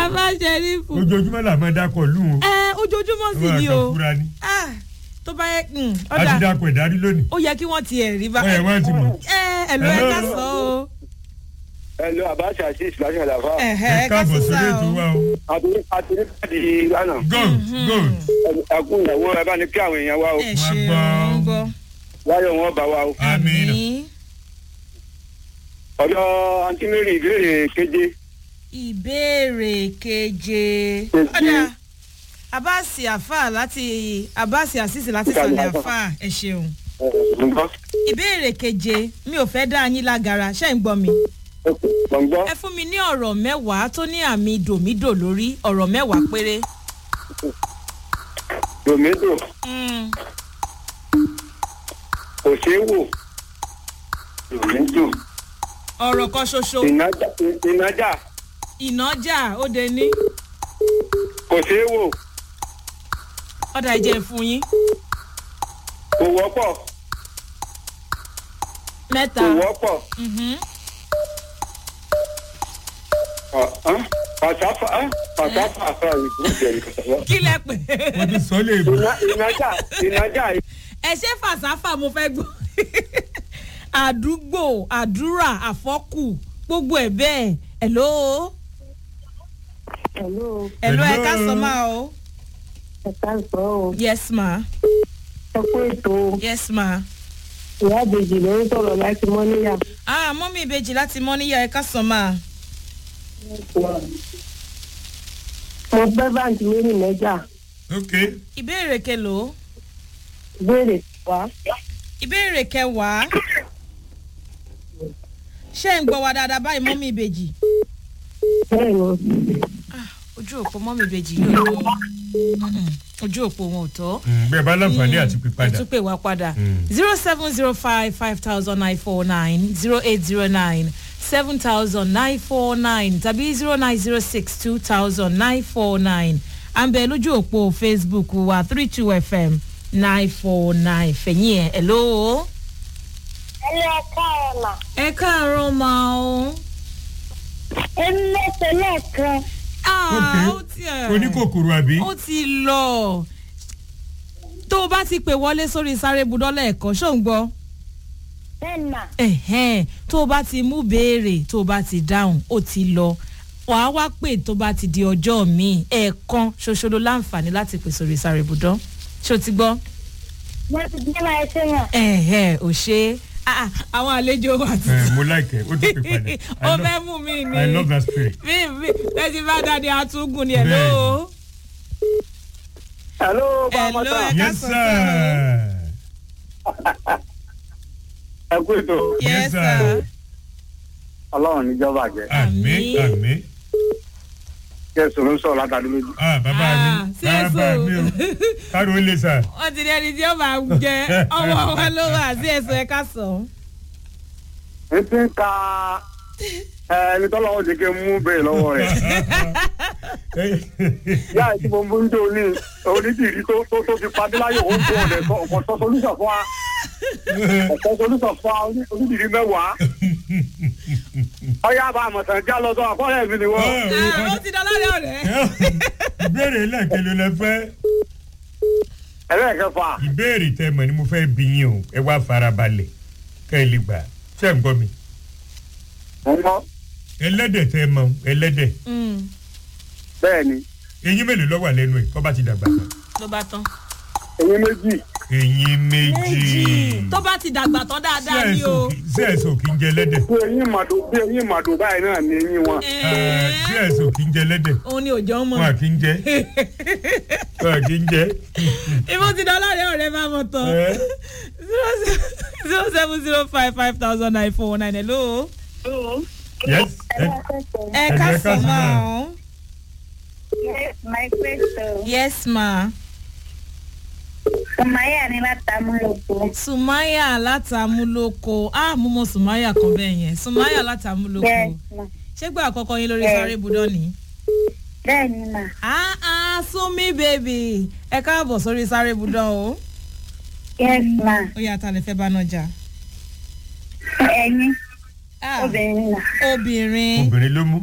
bàbá ṣẹ́rífù ojoojúmọ́ là máa dákọ̀ lù ú. ẹ ojoojúmọ́ sì Àwọn ni kan o fúra ni. Ah, tó bá yẹ mm, a ti ọ̀dà dákọ̀ ìdarí lónìí. ó yẹ kí wọ́n ti ẹ̀ rí bá ẹ wọ́n ti mọ̀. ẹ ẹ ló ẹ Hello. ká sọ o Hello, Abacha Assis láti Àlàfà. ẹ ẹ ẹ ká káàbọ̀ sọ Go, sórí sá ètò o wa o. Àtúndé káàdì lánàá. gold gold. Ẹkú ìyàwó ẹ bá ní kí àwọn èèyàn wá o. ẹ Wọ́n ṣe gbọ́. wọ́n gbọ́ Wáyọ̀ wọn bá wa o. àmín. Ọ̀dọ̀ Àǹtí Mary ìbéèrè keje. ìbéèrè keje Keje. ọ̀dà abasi afa láti abasi asisi láti sàlẹ̀ afa ẹ ṣeun Gbọ̀ngbọ́. ìbéèrè keje mi ò fẹ́ dá yín lágara ṣé ń gbọ́ mi Gbọ̀ngbọ́. ẹ fún mi ní ọ̀rọ̀ mẹ́wàá tó ní àmì dòmídò lórí ọ̀rọ̀ mẹ́wàá péré. Dòmídò. Mm, Kò ṣeé wò. Dòmídò. ọ̀rọ̀ kan ṣoṣo Ìnájà. Ìnájà. ìnájà ó de ní Kò ṣeé wò. ọ̀dà ìjẹ́ fún yín Kò wọ́pọ̀. mẹ́ta Kò wọ́pọ̀. mhm, Ọ̀hán. Pàṣáfà. ẹ́, Pàṣáfà àfà ìgbésẹ̀ ìkọ̀sọ̀wọ́. kí lẹ pè wọ́n ti sọ lè bù. Ìnájà. Ìnájà. ẹ ṣe fàṣàfà mo fẹ́ gbọ́ àdúgbò àdúrà àfọ́kù gbogbo ẹ̀ bẹ́ẹ̀ ẹ̀ló Hello, ẹ̀ló ẹ Hello. ká sọ máa o ẹ káàsán o. yes ma Ẹ kú ètò yes ma ìyá àbèjì ló ń sọ̀rọ̀ láti Mọ́níyà. ah mọ́mí ìbejì láti mọ́ níyà ẹ ká sọ máa Mo gbẹ́ báǹkì méjì mẹ́jà. ok ìbéèrè kelòó Béèrè wá. ìbéèrè kẹwàá ṣé ń gbọ́ wa dáadáa báyìí mọ́mí ìbejì Bẹ́ẹ̀ni, Ah, ojú òpó mọ́mí ìbejì yóò lọ Mm-mm, ojú òpó wọn ò tọ́. Mm, bẹ́ẹ̀ bá láǹfààní àti ẹ pípadà. tún pè wá padà Mm. zero seven zero five five thousand nine four nine zero eight zero nine seven thousand nine four nine tàbí zero nine zero six two thousand nine four nine à ń bẹ lójú òpó facebook wa three two fm nine four nine fẹ̀yìn ẹ̀ hello. Ẹlẹ́ ẹ̀ka ẹ̀ mà. ẹ káàárọ̀ máa o. Ẹni mẹ́sẹ̀ lẹ́ẹ̀kan. Ah, ó ti ẹ̀. oníkòkòrò àbí. ó ti lọ tó o bá ti pè wọlé sórí sáré budọ́lẹ̀ ẹ̀kọ́ ṣó ń gbọ́ Bẹ́ẹ̀ni mà. ẹ̀hẹ́n tó o bá ti mú béèrè tó o bá ti dáhùn ó ti lọ wàá wá pè tó bá ti di ọjọ́ míì ẹ̀ẹ̀kan ṣoṣo ló láǹfààní láti pè sórí sáré budọ́ ṣó ti gbọ́ Mo ti gbé máa ṣe yàn. ẹ̀hẹ́n ò ṣe é Ah, ah, àwọn àlejò wa ti ẹ mo like ẹ o ti pè padà. ó I love- fẹ́ mú mi ni I love that spirit. mi mi lẹ́sìn bá dáadé àtúngùn ni ẹ̀ lóo. Hello, Hello, Bàmọ́tà. ẹ- yes sọ sir. Ẹ kú ètò. yes Yes, sir. sir. Ọlọ́run níjọba jẹ́. àmín Àmín. àmín. Kí ẹ sọ̀rọ̀ ń sọ̀rọ̀ látàdé lójú. ah bàbá Ah, mi sí bàbá èso. mi o káàró lè sà. wọ́n ti ní ẹni tí ó máa jẹ ọwọ́ wa ló wà sí ẹ̀sùn ẹ̀ka sàn. N ti ń ka ẹni tọ́lọ́wọ́ jẹ́ kí n mú bẹ́ẹ̀ lọ́wọ́ rẹ̀. Yá ẹ̀ tí mo mú ń jò ní onídìrí tó tó tó fi padé láyé òun tó ọ̀dẹ̀ sọ ọ̀pọ̀ sọ solúsọ̀ fún wa. Ọ̀pọ̀ solúsọ̀ fún wa oní- onídìrí mẹ́wàá. Ọyá bá àmọ̀tàn já lọ sọ àkọ́rẹ́ mi ni wọ́n. Ah, ó ti dán lọ́rẹ́ ọ̀rẹ́. ìbéèrè lẹ́ẹ̀kẹ́ ló lẹ fẹ́. Ẹlẹ́ẹ̀kẹfà. ìbéèrè tẹ mọ̀ ni mo fẹ́ bí yín o ẹ wá farabalẹ̀ kẹ́ ẹ lè gbà ṣé ń gbọ́ mi. Mo ń gbọ́. ẹlẹ́dẹ̀ tẹ mọ̀ ẹlẹ́dẹ̀ Mm, Bẹ́ẹ̀ ni, eyín mélòó ló wà lẹ́nu ẹ̀ tó bá ti dàgbà tán. ló bá tán. eyín méjì. eyín méjì. tó bá ti dàgbà tán dáadáa ni o. sí ẹ̀sùn kì í jẹ ẹlẹ́dẹ̀. Bí eyín màdò bí eyín màdò báyìí náà ni eyín wọn. Eh, sí ẹ̀sùn kì í jẹ ẹlẹ́dẹ̀. òun ni òjò ń wọn à mọ. kì í jẹ wọn à kì í jẹ. ìbò ti dán lọ́rẹ́ ọ̀rẹ́ máa mọ̀ tán. Eh, zero seven zero five five thousand nine four nine hello. yes ẹ ẹ Ẹ ká jẹ́ ká sọ sọ máa máa. ọ́. My question. yes ma. Sùmáyà ni látàmúlòpọ̀. sumaya látàmúlòkọ ah mo mọ sumaya kan bẹ́ẹ̀ yẹn sumaya látàmúlòkọ Bẹ́ẹ̀ni mà. ṣé gbà àkọ́kọ́ yín lórí Bẹ́ẹ̀. sáré budọ́ ni. Bẹ́ẹ̀ni mà. ah ah sumi baby ẹ káàbọ̀ sórí sáré budọ́ o. Yes ma. ó yà tá a lè fẹ́ bá náà jà. Ẹyin Ah, obìnrin mà. obìnrin obìnrin ló mú.